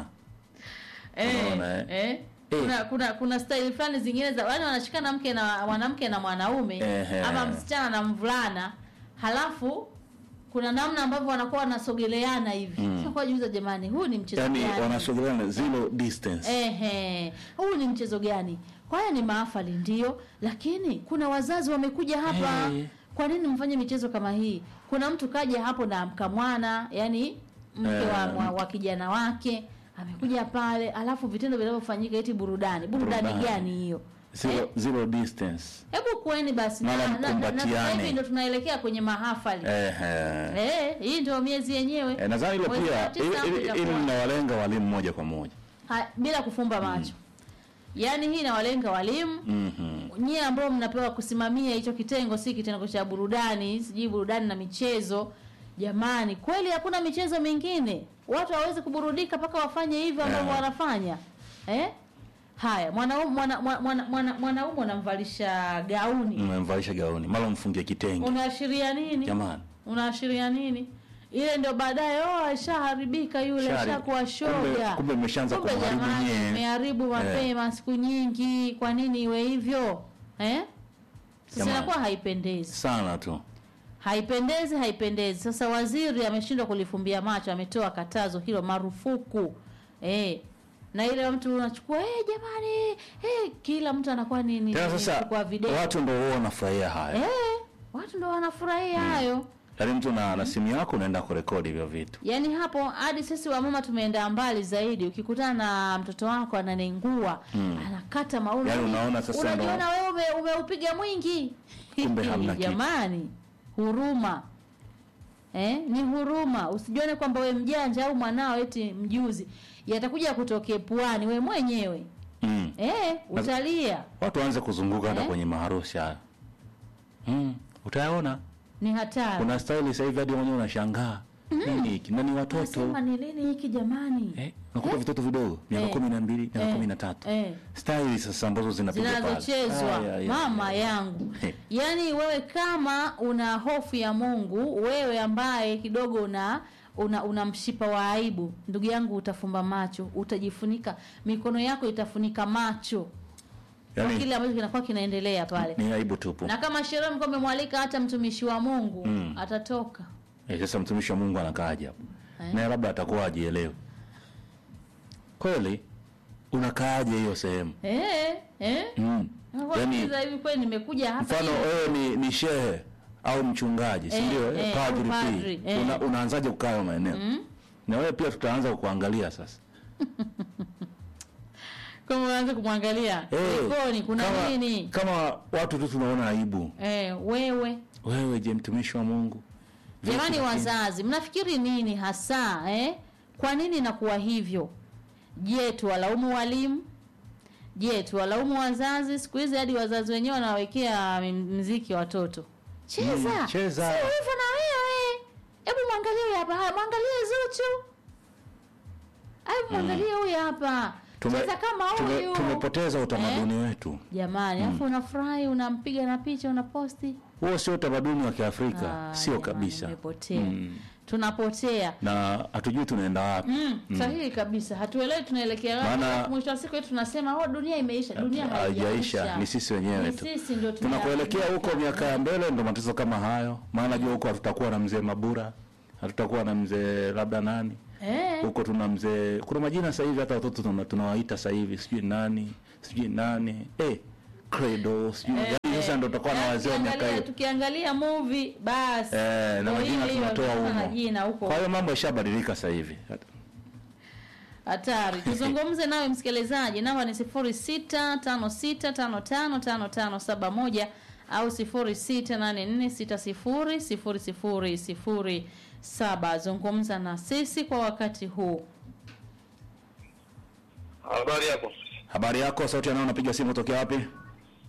Unaona, eh? eh. Eh. Kuna, kuna kuna staili fulani zingine za wale wanashikana mke na mwanamke na mwanaume Ehe. ama msichana na mvulana halafu kuna namna ambavyo wanakuwa wanasogeleana hivi mm. kwa juza jamani huu ni mchezo yani gani wanasogeleana zero distance Ehe, huu ni mchezo gani? Kwa haya ni maafali ndio, lakini kuna wazazi wamekuja hapa. Eh. Kwa nini mfanye michezo kama hii? Kuna mtu kaja hapo na mkamwana, yani mke wa, Eh. wa, wa kijana wake amekuja pale, alafu vitendo vinavyofanyika eti burudani. Burudani Burudani. gani hiyo? zero, Eh, zero distance Hebu kueni basi na, Mara na, na, na, sasa mkumbatiane. hivi ndo tunaelekea kwenye mahafali. Ehe. Eh, hii ndio miezi yenyewe. Eh, nadhani ile Mwezi wa pia tisa ili- hapo ili- ili itakuwa. linawalenga walimu moja kwa moja Ha, bila kufumba macho yaani hii inawalenga walimu Mhm. nyie ambao mnapewa kusimamia hicho kitengo si kitengo cha burudani sijui burudani na michezo jamani kweli hakuna michezo mingine watu hawawezi kuburudika mpaka wafanye hivyo ambavyo Yeah. wanafanya eh? haya mwanaume mwana, mwana, mwana, mwana, mwanaume unamvalisha gauni mmemvalisha gauni mara mfungie kitenge unaashiria nini jamani unaashiria nini ile ndio baadaye oh ashaharibika yule Shari- ashakuwa kumbe- shoga kumbe mmeshaanza Kumbe kumharibu jamani, nyie. mmeharibu mapema siku nyingi kwa nini iwe hivyo eh sasa Jamani. inakuwa haipendezi sana tu haipendezi haipendezi sasa waziri ameshindwa kulifumbia macho ametoa katazo hilo marufuku eh na ile mtu unachukua eh jamani eh kila mtu anakuwa nini tena sasa kwa video watu ndo huwa wanafurahia haya eh watu ndo wanafurahia hayo yaani mtu na, na simu yako unaenda kurekodi hivyo vitu yaani hapo hadi sisi wamama tumeenda mbali zaidi ukikutana na mtoto wako ananengua Mm. anakata maua Yaani unaona sasa unajiona ndo- wewe ume, umeupiga mwingi Kumbe hamna kitu. jamani huruma eh? ni huruma usijione kwamba we mjanja au mwanao eti mjuzi yatakuja kutokea puani we mwenyewe mm. eh, utalia watu waanze kuzunguka hata Eh? kwenye maharusi haya mm. utayaona ni hatari kuna staili sasa hivi hadi mwenyewe unashangaa nini hiki na ni watoto Nasema ni lini hiki jamani eh, unakuta vitoto vidogo miaka Eh. kumi na mbili miaka Eh. kumi na tatu eh. staili sasa ambazo zinapiga pale. zinazochezwa Aya, ya, mama ya. yangu Eh. yaani wewe kama una hofu ya mungu wewe ambaye kidogo una una, una mshipa wa aibu ndugu yangu utafumba macho utajifunika mikono yako itafunika macho kwa Yaani, kile ambacho kinakuwa kinaendelea pale ni aibu tupu na kama sherehe mko memwalika hata mtumishi wa mungu Mm. atatoka Eh, sasa mtumishi wa mungu anakaaje hapo Eh. naye labda atakuwa ajielewe kweli unakaaje hiyo sehemu eh, eh? mm. Yaani, Yaani, hivi kweli nimekuja hapa mfano ili- wewe ni, ni shehe au mchungaji si Eh, ndio eh, eh, padri au padri, pia eh. Una, unaanzaje kukaa hayo maeneo na wewe pia tutaanza kukuangalia sasa kama unaanza kumwangalia Eh, jikoni kuna kama, nini kama watu tu tunaona aibu eh, wewe wewe je mtumishi wa mungu Vipi jamani lakini? wazazi mnafikiri nini hasa eh? kwa nini inakuwa hivyo je tuwalaumu walimu je tuwalaumu wazazi siku hizi hadi wazazi wenyewe wanawekea m- mziki watoto cheza Mm, cheza. Si hivyo na wewe hebu mwangalie huyu hapa haya mwangalie zuchu hebu mwangalie huyu hapa Tume- cheza kama tume- huyu tumepoteza utamaduni wetu jamani alafu unafurahi unampiga na picha unaposti huo sio utamaduni wa kiafrika Ah, sio jamani, kabisa umepotea. Mm. tunapotea na hatujui tunaenda wapi Mm, sahihi kabisa hatuelewi tunaelekea wapi Maana- alafu mwisho wa siku yetu tunasema oh dunia imeisha dunia haijaisha ni sisi wenyewe Ni tu sisi ndio tunakuelekea huko miaka ya mbele ndo matatizo kama hayo maana najua huko hatutakuwa na mzee mabura hatutakuwa na mzee labda nani eh, huko tuna mzee kuna majina sasa hivi hata watoto tuna- tunawaita sasa hivi sijui nani sijui nani eh credo sijui eh, yaani sasa ndo tutakuwa na eh, wazee wa miaka tukiangalia- hiyo tukiangalia movie basi eh na Ndio majina hiyo, tunatoa tunatoa humo majina huko kwa hiyo mambo yashabadilika sasa hivi hatari tuzungumze nawe msikilizaji namba ni sifuri sita tano sita tano tano tano tano saba moja au sifuri sita nane nne sita sifuri sifuri sifuri sifuri saba zungumza na sisi kwa wakati huu Habari yako. habari yako sauti yanao unapiga simu tokea wapi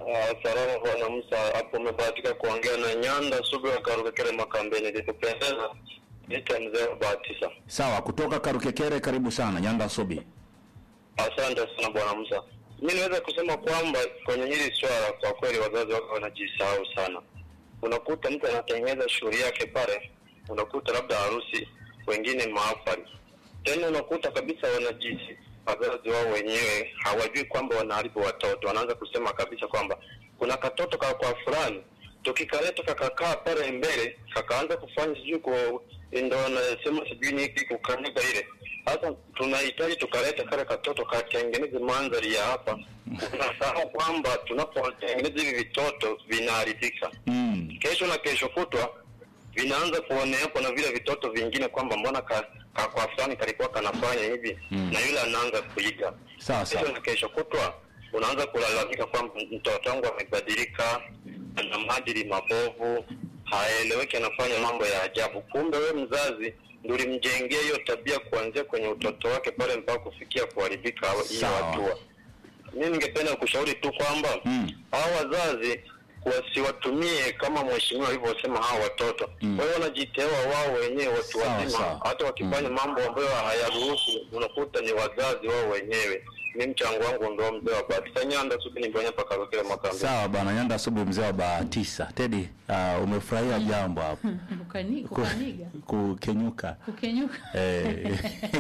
Ah, Salama bwana Musa, hapo umebahatika kuongea na Nyanda Sugu wa Karukekere Makambeni. Nikupendeza nita mzee wa Bahatisa. Sawa, kutoka Karukekere, karibu sana Nyanda Sobi. Asante sana bwana Musa. Mi naweza kusema kwamba kwenye hili swala kwa kweli wazazi wako wanajisahau sana. Unakuta mtu anatengeneza shughuli yake pale, unakuta labda harusi, wengine mahafali, tena unakuta kabisa wanajisi wazazi wao wenyewe hawajui kwamba wanaharibu watoto. Wanaanza kusema kabisa kwamba kuna katoto ka kwa fulani, tukikaleta kakakaa pale mbele, kakaanza kufanya sijui ku ndo wanasema sijui ni hiki kukanyaga ile sasa tunahitaji tukaleta kale katoto katengeneze mandhari ya hapa. Unasahau kwamba tunapotengeneza hivi vitoto vinaharibika Mm. kesho na kesho kutwa vinaanza kuoneapo na vile vitoto vingine kwamba mbona ka, ka kwa fulani kalikuwa kanafanya hivi Mm. na yule anaanza kuiga Sawa kesho sawa. na kesho kutwa unaanza kulalamika kwamba mtoto wangu amebadilika ana maadili mabovu haeleweki anafanya mambo ya ajabu kumbe wewe mzazi ndio ulimjengea hiyo tabia kuanzia kwenye utoto wake pale mpaka kufikia kuharibika hiyo Sawa. hatua mi ningependa kushauri tu kwamba Mm. hao wazazi wasiwatumie kama mheshimiwa alivyosema hao watoto Mm. kwa hiyo wanajitewa wao wenyewe watu Sawa, wazima sawa. hata wakifanya mambo ambayo hayaruhusu unakuta ni wazazi wao wenyewe mi mchango wangu ndo mzee wa Batisa Nyanda subini mbonya pakakokele makambi Sawa bwana Nyanda Subi, mzee wa Bahatisa. Tedi, uh, umefurahia jambo hapo Kukani- kukaniga kukenyuka kukenyuka Eh.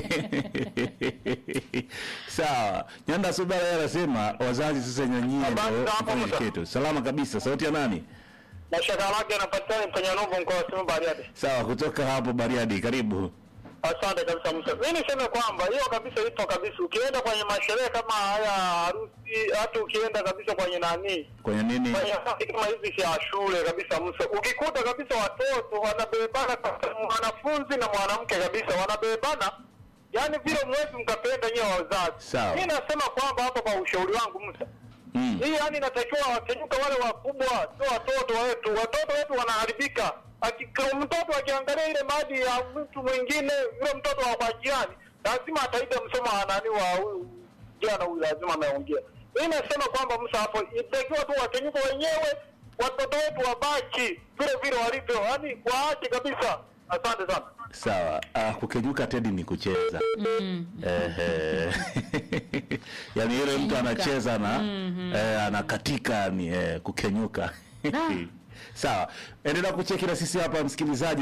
Sawa, Nyanda Subara yeye anasema wazazi sasa nyanyie Habari ndio za hapo, mfanye Musa? kitu. Salama kabisa. Sauti ya nani? mashaka lake anapatikana kwenye nuvu mkoa wa Simiyu Bariadi Sawa, kutoka hapo Bariadi, karibu. Asante kabisa Musa. Mimi niseme kwamba hiyo kabisa ipo kabisa. Ukienda kwenye masherehe kama haya harusi, hata ukienda kabisa kwenye nani, Kwenye nini? kwenye harusi kama hizi vya shule kabisa Musa, ukikuta kabisa watoto wanabebana, mwanafunzi na mwanamke kabisa wanabebana, yaani vile mwezi mkapenda nyewe wazazi. Sawa. Mimi nasema kwamba hapa kwa ushauri wangu Musa, Mm. hii yani inatakiwa wakenyuka wale wakubwa, sio watoto wetu. Watoto wetu wanaharibika. Akika- Mtoto akiangalia ile maadili ya mtu mwingine, yule mtoto wa kwa jirani, lazima ataiga msomo wa nani wa huyu jana huyu, lazima ameongea. Mimi nasema kwamba Musa, hapo itakiwa tu wakenyuka wenyewe, watoto wetu wabaki vile vile walivyo, yani waache kabisa. Asante sana. Sawa. Ah, kukenyuka Tedi ni kucheza. Mm. Ehe. Yaani yule mtu anacheza na eh, anakatika ni eh, kukenyuka. Sawa. Endelea kucheki na sisi hapa msikilizaji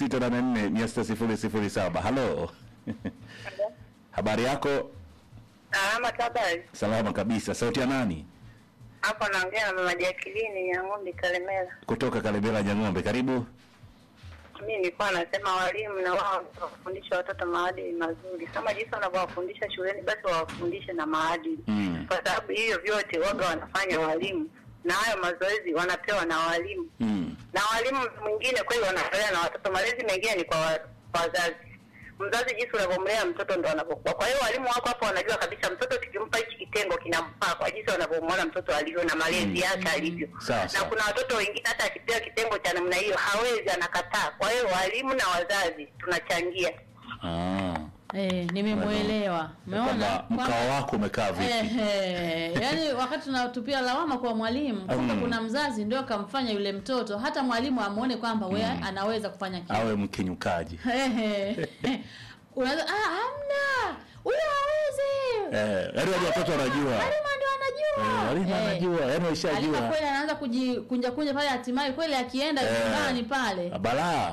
0684 Halo. Habari yako? Salama habari. Salama kabisa. Sauti ya nani? Hapo naongea na mama Jacqueline ya ng'ombe Kalemera. Kutoka Kalebera Nyang'ombe. Karibu. Mimi nilikuwa nasema walimu na wao wafundisha watoto maadili mazuri, kama jinsi wanavyowafundisha shuleni, basi wawafundishe na maadili Mm. kwa sababu hiyo vyote waga wanafanya walimu, na hayo mazoezi wanapewa na walimu, Mm. na walimu mwingine kweli wanatolea na watoto. Malezi mengine ni kwa wa- kwa wazazi. Mzazi jinsi unavyomlea mtoto ndo anavyokuwa. Kwa hiyo walimu wako hapo wanajua kabisa mtoto tukimpa hichi kitengo kinamfaa kwa jinsi wanavyomwona mtoto alivyo na malezi yake alivyo. Sawa, na sawa. kuna watoto wengine hata akipewa kitengo cha namna hiyo hawezi, anakataa. Kwa hiyo walimu na wazazi tunachangia. Ah. Eh, nimemwelewa. Umeona? Kwamba mkao Kwamba- wako umekaa vipi? Ehe, yaani wakati tunatupia lawama kwa mwalimu kumbe Mm. kuna mzazi ndio kamfanya yule mtoto hata mwalimu amuone kwamba we anaweza kufanya kitu. Awe mkenyukaji. Ehe. Unaweza ah, hamna. Huyo hawezi. Eh, yaani wale watoto wanajua. Mwalimu ndio anajua. Eh, walimu Eh. anajua, yaani Alika waishajua. kweli anaanza kujikunja kunja pale hatimaye kweli akienda Eh. nyumbani pale. balaa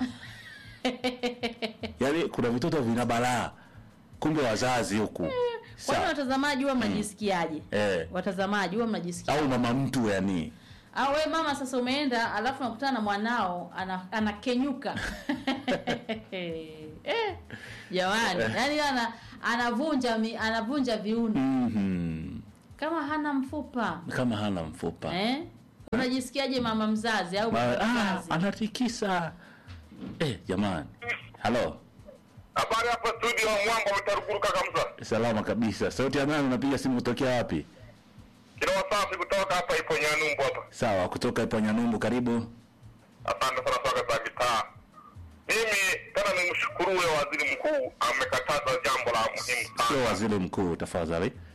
yaani kuna vitoto vina balaa kumbe wazazi huku Kwa hiyo Sawa. watazamaji huwa mnajisikiaje? eh, Watazamaji huwa mnajisikia au mama mtu yani au we mama sasa umeenda alafu nakutana na mwanao ana, anakenyuka eh, jamani yani ana anavunja mi, anavunja viuno mm kama hana mfupa kama hana mfupa eh? unajisikiaje mama mzazi au baba Ma, ah, mzazi anatikisa eh, jamani halo Habari hapa studio Mwamba utarukuruka kabisa. salama kabisa sauti ya nani unapiga simu kutokea wapi Kila wasafi kutoka hapa ipo Nyanumbu hapa. sawa kutoka ipo nyanumbu karibu Asante sana soka za gitaa. Mimi tena nimshukuru huyo waziri mkuu amekataza jambo la muhimu sio sana. waziri mkuu tafadhali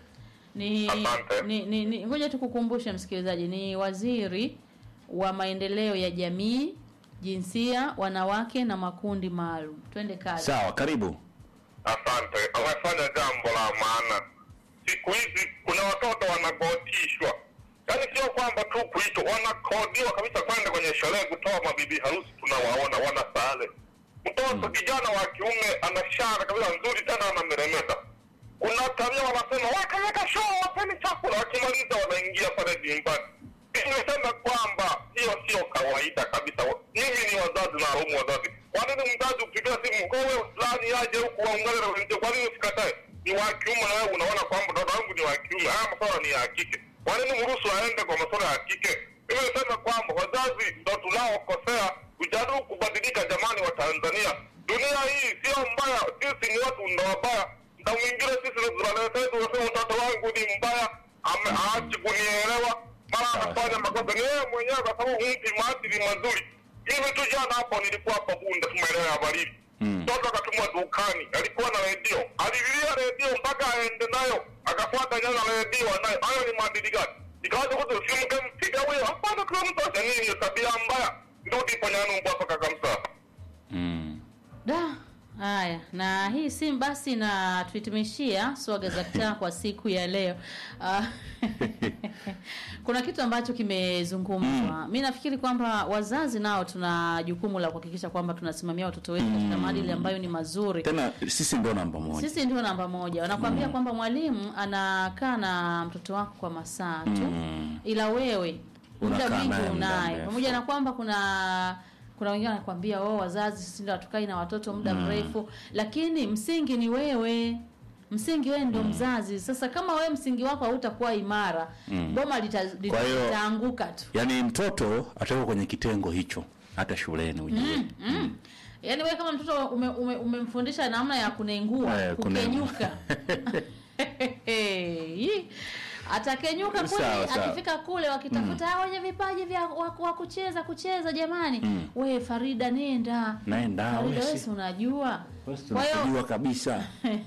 ni Asante. ni ni, ni ngoja tukukumbushe msikilizaji, ni waziri wa maendeleo ya jamii, jinsia, wanawake na makundi maalum. Twende kazi. Sawa, karibu. Asante, amefanya jambo la maana. Siku hizi kuna watoto wanagotishwa, yaani sio kwamba tu kuitwa, wanakodiwa kabisa kwenda kwenye sherehe kutoa mabibi harusi. Tunawaona wana sare. Mtoto kijana wa kiume ana shara kabisa nzuri tena, anameremeta. Kuna tabia wanasema wakaweka show, wapeni chakula, wakimaliza wanaingia pale dimbani. Nimesema kwamba hiyo sio kawaida kabisa. Mimi ni wazazi na laumu wazazi. Kwa nini mzazi ukipiga simu kwa wewe fulani aje huku waungane na wenzio? Kwa nini usikatae? Ni wa kiume na wewe unaona kwamba mtoto wangu ni wa kiume, haya masuala ni ya kike. Kwa nini mruhusu aende kwa masuala ya kike? Mimi nasema kwamba wazazi ndo tunaokosea, kujaribu kubadilika. Jamani wa Tanzania, dunia hii sio mbaya, sisi ni watu ndo wabaya. Mda mwingine sisi tunaletea tunasema mtoto wangu ni mbaya, ame- aachi kunielewa mara anafanya makosa ni yeye mwenyewe, kwa sababu humpi maadili mazuri. Mimi tu jana hapo nilikuwa hapo Bunda tu maeneo ya baridi, mtoto akatumwa dukani, alikuwa na redio, alililia redio mpaka aende nayo, akafuata nyanya redio nayo. Hayo ni maadili gani? Ikawaza kutu usimke mpiga huyo, hapana, kila mtu acha nini, hiyo tabia mbaya. Rudi kwenye numbu hapa kaka Msaa. Mm. Da, haya na hii simu basi na tuhitimishia swaga za kitaa kwa siku ya leo. Ah, kuna kitu ambacho kimezungumzwa. Mi nafikiri kwamba wazazi nao tuna jukumu la kuhakikisha kwamba tunasimamia watoto wetu katika maadili ambayo ni mazuri. Tena sisi ndio namba moja. Sisi ndio namba moja. Wanakuambia kwamba mwalimu anakaa na mtoto wako kwa masaa tu, Mm. ila wewe muda Unakaa mwingi naye muda unaye, mrefu. pamoja na kwamba kuna kuna wengine wanakuambia oh, wazazi sisi ndio hatukai na watoto muda mrefu, lakini msingi ni wewe. Msingi wewe ndio mzazi. Sasa kama wewe msingi wako hautakuwa imara, boma lita- lita- Kwa hiyo- litaanguka tu. Yaani mtoto atakuwa kwenye kitengo hicho hata shuleni ujue. Mm. Yaani wewe kama mtoto ume, ume, umemfundisha namna ya kunengua, Eh, kune- kukenyuka. Hii. Atakenyuka kule Sawa, sawa. akifika kule wakitafuta hao wenye vipaji vya wa, wa kucheza kucheza jamani. We Farida nenda. Naenda Farida wewe wewe si- si unajua. wewe si Kwa hiyo tunakujua kabisa.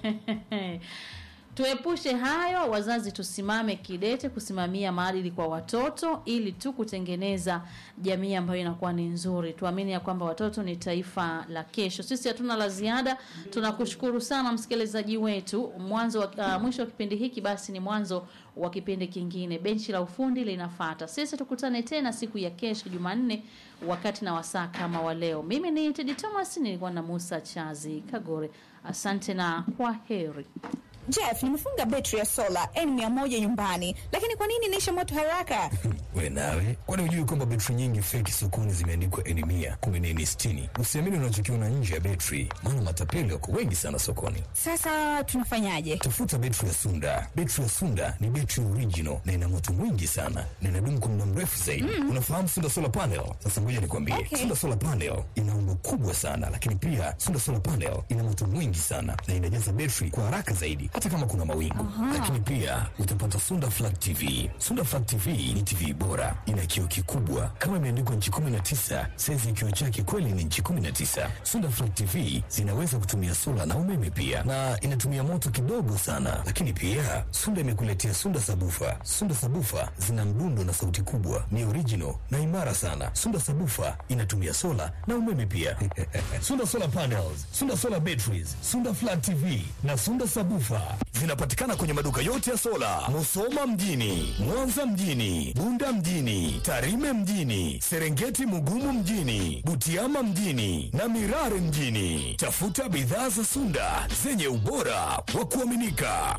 tuepushe hayo, wazazi tusimame kidete kusimamia maadili kwa watoto ili tu kutengeneza jamii ambayo inakuwa ni nzuri. Tuamini ya kwamba watoto ni taifa la kesho. Sisi hatuna la ziada, tunakushukuru sana msikilizaji wetu. Mwanzo wa, uh, mwisho wa kipindi hiki basi ni mwanzo wa kipindi kingine. Benchi la ufundi linafata. Sisi tukutane tena siku ya kesho Jumanne, wakati na wasaa kama wa leo. Mimi ni Tedi Thomas, nilikuwa na Musa Chazi Kagore. Asante na kwa heri. Jeff, nimefunga betri ya sola N100 nyumbani, lakini kwa nini inaisha moto haraka? We nawe, kwani hujui kwamba betri nyingi feki sokoni zimeandikwa N mia kumi na N sitini? Usiamini unachokiona nje ya betri, maana matapeli wako wengi sana sokoni. Sasa tunafanyaje? Tafuta betri ya Sunda. Betri ya Sunda ni betri original na ina moto mwingi sana na inadumu kwa muda mrefu zaidi. Unafahamu Sunda solar panel? Sasa ngoja nikwambie, Okay. Sunda solar panel ina umbo kubwa sana, lakini pia Sunda solar panel ina moto mwingi sana na inajaza betri kwa haraka zaidi, hata kama kuna mawingu. Lakini pia utapata Sunda flat TV. Sunda flat TV ni TV bora, ina kioo kikubwa kama imeandikwa nchi 19, saizi ya kioo chake kweli ni nchi 19. Sunda flat TV zinaweza kutumia sola na umeme pia, na inatumia moto kidogo sana. Lakini pia Sunda imekuletea Sunda sabufa. Sunda sabufa zina mdundo na sauti kubwa, ni original na imara sana. Sunda sabufa inatumia sola na umeme pia. Sunda solar panels, Sunda solar batteries, Sunda flat TV na Sunda sabufa zinapatikana kwenye maduka yote ya sola, Musoma mjini, Mwanza mjini, Bunda mjini, Tarime mjini, Serengeti Mugumu mjini, Butiama mjini na Mirare mjini. Tafuta bidhaa za Sunda zenye ubora wa kuaminika.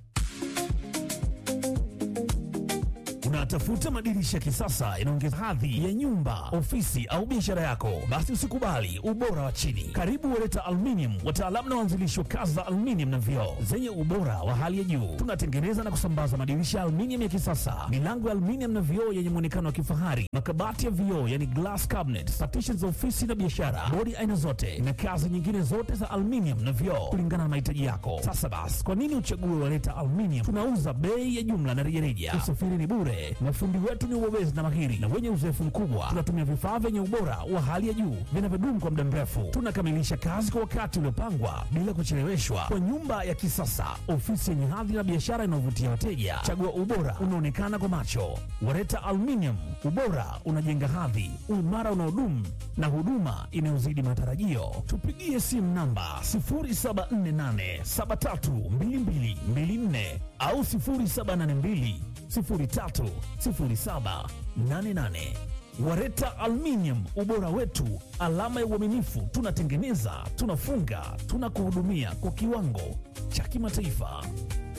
Unatafuta madirisha ya kisasa inaongeza hadhi ya nyumba, ofisi au biashara yako? Basi usikubali ubora wa chini. Karibu Wereta Aluminium, wataalamu na waanzilishi wa kazi za aluminium na vioo zenye ubora wa hali ya juu. Tunatengeneza na kusambaza madirisha ya aluminium ya kisasa, milango ya aluminium na vioo yenye muonekano wa kifahari, makabati ya vioo yani glass cabinet, partitions za ofisi na biashara, bodi aina zote na kazi nyingine zote za aluminium na vioo kulingana na mahitaji yako. Sasa basi, kwa nini uchague Wereta Aluminium? Tunauza bei ya jumla na rejareja, usafiri ni bure wote. Mafundi wetu ni ubobezi na mahiri na wenye uzoefu mkubwa. Tunatumia vifaa vyenye ubora wa hali ya juu vinavyodumu kwa muda mrefu. Tunakamilisha kazi kwa wakati uliopangwa bila kucheleweshwa, kwa nyumba ya kisasa, ofisi yenye hadhi na biashara inayovutia wateja. Chagua ubora unaonekana kwa macho. Wareta Aluminium, ubora unajenga hadhi, uimara unaodumu na huduma inayozidi matarajio. Tupigie simu namba 0748732224 au 0782 030788. Wareta Aluminium, ubora wetu, alama ya uaminifu. Tunatengeneza, tunafunga, tunakuhudumia kwa kiwango cha kimataifa.